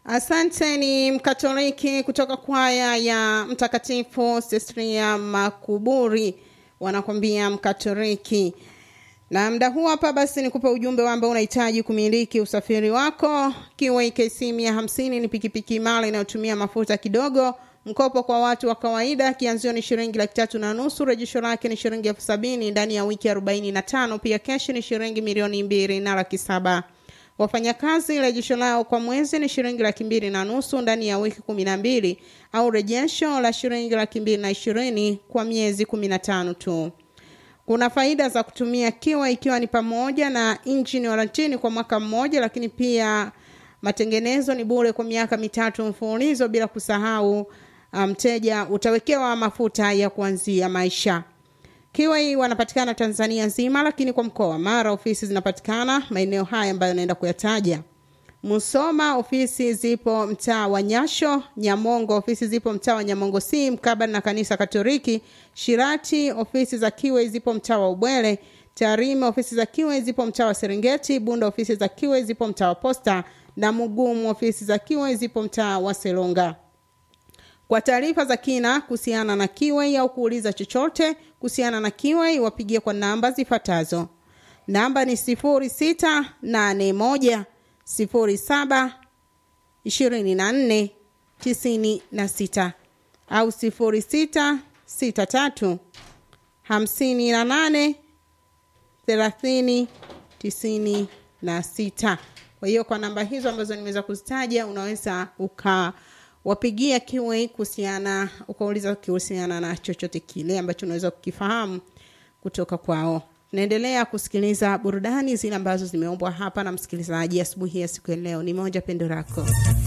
Asante. Ni Mkatoliki kutoka kwaya ya Mtakatifu Sestria Makuburi, wanakwambia Mkatoliki. Na mda huu hapa basi nikupe ujumbe ambao unahitaji kumiliki usafiri wako. Kiwa KC mia hamsini ni pikipiki imara inayotumia mafuta kidogo. Mkopo kwa watu wa kawaida, kianzio ni shilingi laki tatu na nusu. Rejesho lake ni shilingi elfu sabini ndani ya wiki arobaini na tano. Pia keshi ni shilingi milioni mbili na laki saba. Wafanyakazi rejesho lao kwa mwezi ni shilingi laki mbili na nusu ndani ya wiki kumi na mbili au rejesho la shilingi laki mbili na ishirini kwa miezi kumi na tano tu. Kuna faida za kutumia Kiwa ikiwa ni pamoja na injini warantini kwa mwaka mmoja, lakini pia matengenezo ni bure kwa miaka mitatu mfululizo, bila kusahau mteja um, utawekewa mafuta ya kuanzia maisha. Kiwa hii wanapatikana Tanzania nzima, lakini kwa mkoa wa Mara ofisi zinapatikana maeneo haya ambayo naenda kuyataja. Musoma ofisi zipo mtaa wa Nyasho. Nyamongo ofisi zipo mtaa wa Nyamongo si mkabala na kanisa Katoliki. Shirati ofisi za Kiwe zipo mtaa wa Ubwele. Tarime ofisi za Kiwe zipo mtaa wa Serengeti. Bunda ofisi za Kiwe zipo mtaa wa Posta na Mugumu ofisi za Kiwe zipo mtaa wa Selonga. Kwa taarifa za kina kuhusiana na Kiwe au kuuliza chochote kuhusiana na Kiwe, wapigie kwa namba zifuatazo. Namba ni sifuri sita nane moja sifuri saba ishirini na nne tisini na sita au sifuri sita sita tatu hamsini na nane thelathini tisini na sita. Kwa hiyo kwa namba hizo ambazo nimeweza kuzitaja unaweza ukawapigia Kiwe kuhusiana, ukauliza kuhusiana na chochote kile ambacho unaweza kukifahamu kutoka kwao. Naendelea kusikiliza burudani zile ambazo zimeombwa hapa na msikilizaji asubuhi ya siku ya leo. Ni moja pendo lako